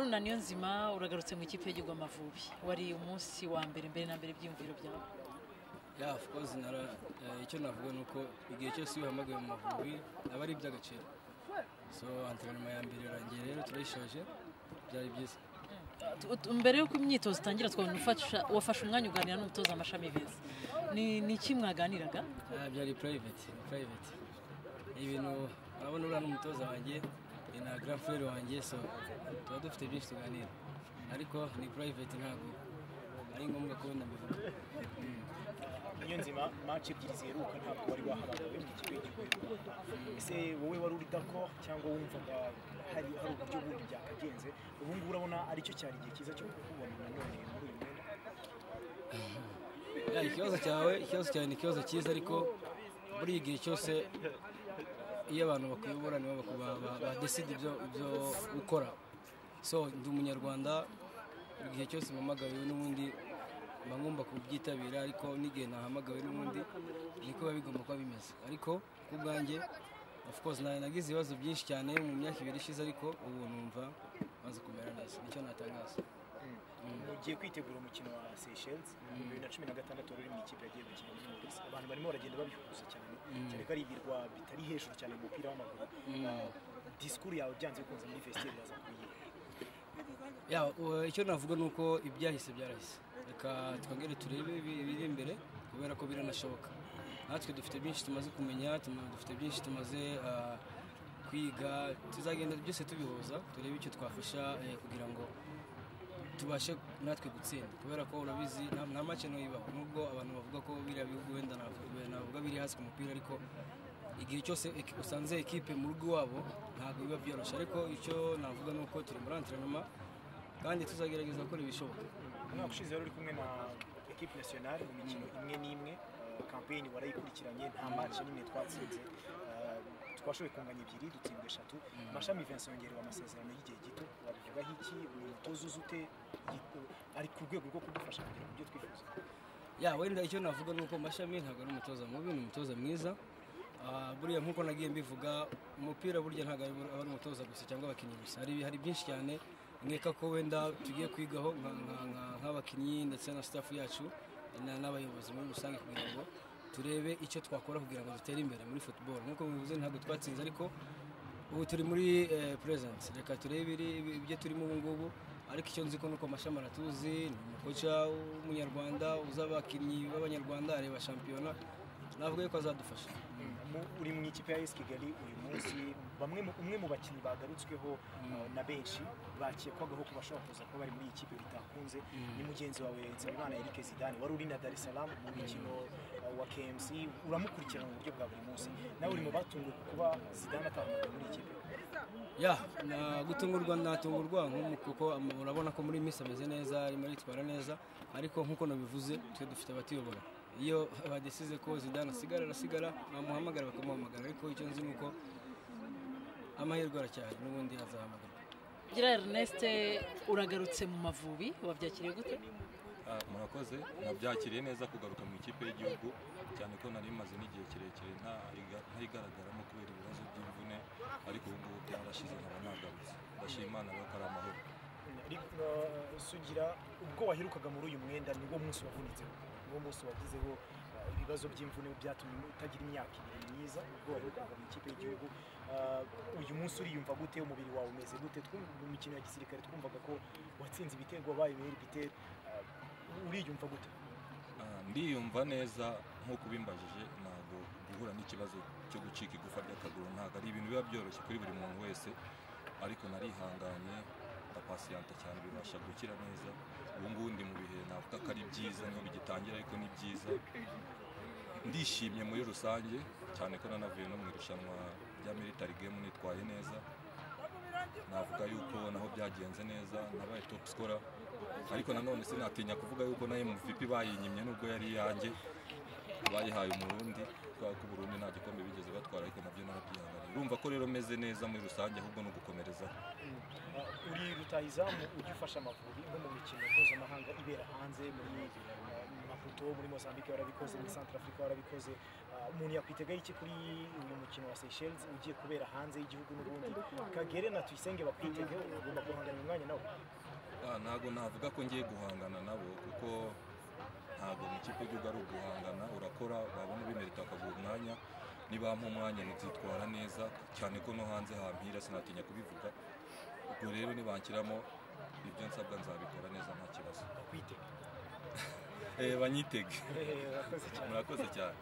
Haruna Niyonzima uragarutse mu ikipe y'igihugu Amavubi wari umunsi wa mbere mbere na mbere byiyumviro byawe ya of course nara eh, icyo navuga ni uko igihe cyose iyo uhamagawe mu mavubi aba ari iby'agaciro so antrenema ya mbere irangiye rero turayishoje byari byiza Tu- mbere y'uko imyitozo itangira twabona ufasha- wafashe umwanya uganira n'umutoza amashami beza ni ni iki mwaganiraga Ah, byari private private Ni ibintu urabona uriya ni umutoza wanjye ni na grand frère wanjye so tuba dufite byinshi tuganira ariko ni private ntabwo ari ngombwa ko ndabivuga niyonzima match ebyiri ziheruka ntabwo wari wahamagawe mu kigo cy'igihugu ese wowe wari uri dako cyangwa wumvaga hari hari uburyo bundi byakagenze ubu ngubu urabona aricyo cyari igihe cyiza cyo kukubona nanone muri uyu mwenda Ya, ikibazo cyawe ikibazo cyawe ni ikibazo cyiza ariko muri iyi gihe cyose iyo abantu bakuyobora nibo baku- ba- ba- badeside ibyo ibyo ukora so ndi umunyarwanda buri gihe cyose mpamagawe n'ubundi mba ngomba kubyitabira ariko n'igihe nahamagawe n'ubundi niko biba bigomba kuba bimeze ariko ku bwanjye of course na- nagize ibibazo byinshi cyane mu myaka ibiri ishize ariko ubu numva maze kumera neza nicyo natangaza mugiye kwitegura umukino wa Seychelles mu bibiri na cumi na gatandatu wari uri mu ikipe yagiye gukina muri Maurice abantu barimo baragenda babihuza cyane cyane ko ari ibirwa bitari hejuru cyane mu mupira w'amaguru Ah, disikuru yawe byanze bikunze muri festival yaza kuyiha Ya, u- icyo navuga ni uko ibyahise byarahise reka twongere turebe ibi- ibiri imbere kubera ko biranashoboka natwe dufite byinshi tumaze kumenya tuma- dufite byinshi tumaze ah, kwiga tuzagenda byose tubihuza turebe icyo twafasha eh, kugira ngo tubashe natwe gutsinda kubera ko urabizi nta- nta make ntibibaho nubwo abantu bavuga ko biriya bihugu wenda navuga- navuga biri hasi ku mupira ariko igihe cyose eki- usanze ekipe mu rugo iwabo ntabwo biba byoroshye ariko icyo navuga ni uko turi muri antrenoma kandi tuzagerageza gukora ibishoboka umwaka ushize wari uri kumwe na ekipe nasiyonari mu mikino imwe n'imwe eh, kampeyini warayikurikiranye nta match n'imwe twatsinze Eh, twashoboye kunganya ebyiri dutsindwa eshatu mashami vincent yongerewe amasezerano y'igihe gito wabivugaho iki uyu mutoza uzi ute Yi- ari ku rwego rwo kudufasha kugera ku byo twifuza ya wenda icyo navuga ni uko mashami ntabwo ari umutoza mubi ni umutoza mwiza Ah, buriya nk'uko nagiye mbivuga umupira burya ntabwo ari aba ari umutoza gusa cyangwa abakinnyi gusa hari hari byinshi cyane nkeka ko wenda tugiye kwigaho nka- nka- nka- nk'abakinnyi ndetse na staff yacu na- n'abayobozi muri rusange kugira ngo turebe icyo twakora kugira ngo dutere imbere muri football nk'uko bivuze ntabwo twatsinze ariko ubu turi muri present reka turebe ibiri- ibi- ibyo turimo ubu ngubu ariko icyo nzi ko ni uko amashami aratuzi ni umukoca w'umunyarwanda uzi abakinnyi b'abanyarwanda areba shampiyona navuga yuko azadufasha Mu- uri mu ikipe ya esi kigali uyu munsi bamwe mu- umwe mu bakinnyi bagarutsweho eh, na benshi bakekwagaho kuba bashobora kuza kuba bari muri iyi kipe bitakunze ni mugenzi wawe nsabimana erike zidane wari uri na dar es salaam mu mukino eh, wa kmc uramukurikirana mu buryo bwa buri munsi nawe uri mu batunguwe kuba zidane atahamagawe muri iyi kipe ya na- gutungurwa natungurwa nk'umu- kuko am- urabona ko muri minsi ameze neza arimo aritwara neza ariko nk'uko nabivuze twe dufite abatuyobora iyo badesize ko zidane asigara arasigara bamuhamagara bakamuhamagara ariko icyo nzi ni uko amahirwe aracyahari n'ubundi azahamagarwa Gira Ernest uragarutse mu Mavubi wabyakiriye gute Ah, murakoze nabyakiriye neza kugaruka mu ikipe y'igihugu cyane ko nari maze n'igihe kirekire ntayiga- ntayigaragaramo kubera ibibazo by'imvune ariko ubu ngubu byarashize nkaba nagarutse ndashima imana rero ko ari amahoro ariko eh, sugira ubwo waherukaga muri uyu mwenda ni wo munsi wavunitseho ni wo munsi wagizeho eh, ibibazo by'imvune byatumye utagira imyaka ibiri myiza ubwo waherukaga mu ikipe y'igihugu Eh, uyu munsi uriyumva gute umubiri wawe umeze gute Twum- mu mikino ya gisirikare twumvaga ko watsinze ibitego wabaye meilleur buteur Eh, uriyumva gute Ah, ndiyumva neza nk'uko ubimbajije ntabwo guhura n'ikibazo cyo gucika igufa ry'akaguru ntabwo ari ibintu biba byoroshye kuri buri muntu wese ariko narihanganye ndapasiyanta cyane bibasha gukira neza ubu ngubu ndi mu bihe navuga ko ari byiza niho bigitangira ariko ni byiza ndishimye muri rusange cyane ko nanavuye no mu irushanwa rya military game nitwaye neza navuga yuko naho byagenze neza nabaye top scorer ariko nanone sinatinya kuvuga yuko na MVP bayinyimye nubwo yari iyanjye bayihaye umurundi kubera ko uburundi nta gikombe bigeze batwara ariko nabyo narabyihanganiye urumva ko rero meze neza muri rusange ahubwo ni ugukomereza Eh, uri rutahizamu ujya ufasha amavubi nko mu mikino mpuzamahanga ibera hanze muri eh, nka amaputo muri mozambique barabikoze muri centrafrica barabikoze Ah, umuntu yakwitegara iki kuri uyu mukino wa seychelles ugiye kubera hanze y'igihugu n'ubundi kagere na tuyisenge bakwitegeho ugomba guhangana mu mwanya nawe Ah, ntabwo navuga ko ngiye guhangana nabo kuko ntabwo mu kipe y'igihugu ari uguhangana urakora wabona ubimerita akaguha umwanya nibampa umwanya nzitwara neza cyane ko no hanze hampira sinatinya kubivuga ubwo rero nibanshyiramo ibyo nsabwa nzabikora neza nta kibazo bakwitega Eh, banyitege Hehe, urakoze cyane murakoze cyane